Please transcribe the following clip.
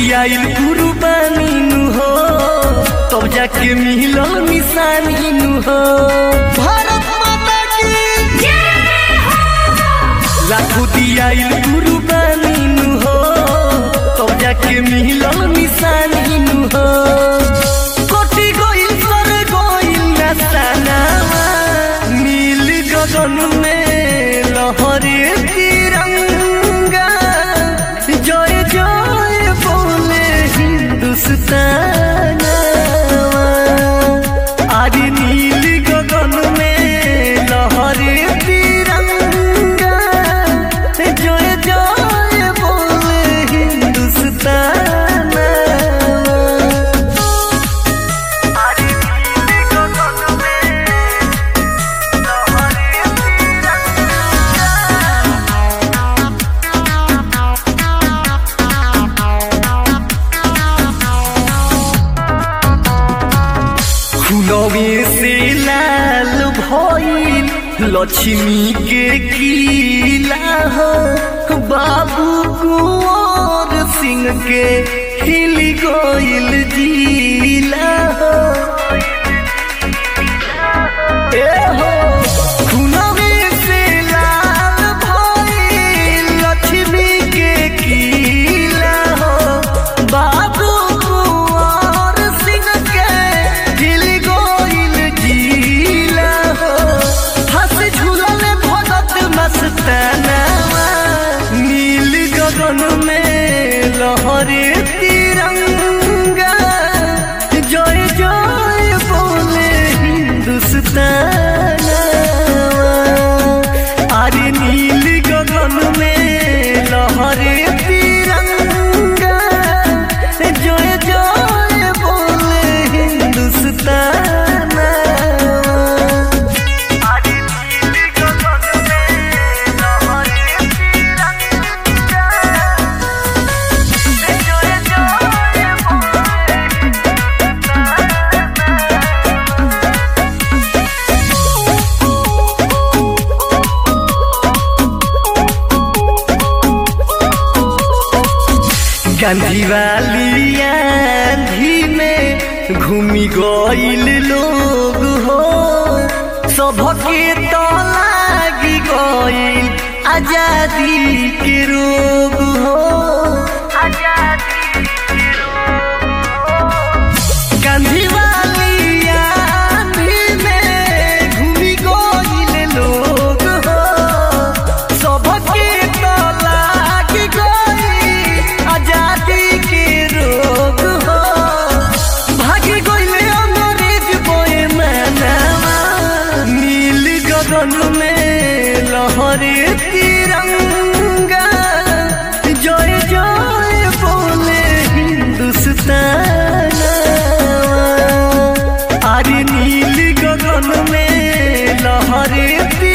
दियाइल कुर्बानी नु हो तब जाके मिलल निशानी नु हो भारत माता की लाखो दियाइल कुर्बानी नु हो तब जाके मिलल निशानी नु हो कोटि गोइल सर गोइल नसाना नील गगन में लहरे तिरंगा जय जय बोले हिंदुस्तान आदि नील गगन में लहरे तिरंगा जय जय बोले हिंदुस्तान आदि नील गगन में लहरे तिरंगा खुलवे से लाल भइल लक्ष्मी के किला हो बाबू कुंवर सिंह के हिल गइल जिला हो ए हो खुलवे से लाल भइल लक्ष्मी के किला हो बाबू कुंवर सिंह के हिल गइल जिला हो हंस झूलल भगत मस्ताना नील गगन में लहरे तिरंगा जय जय बोले हिंदुस्तान अरे नील गगन में लहरे तिरंगा जय जय बोले हिंदुस्तान अरे नील गगन में लहरे तिरंगा जय जय बोले गांधी वाली आंधी में घूमी गइल लोग हो सबके तो लागी गइल आजादी के रोग हो गांधी वाली आंधी में घूमी गइल लोग हो सबके तो लागी गइल आजादी के रोग हो भागी गइले अंग्रेज बोए मानवा नील गगन में लहरे तिरंगा जय जय बोले हिंदुस्तान अरे नील गगन में लहरे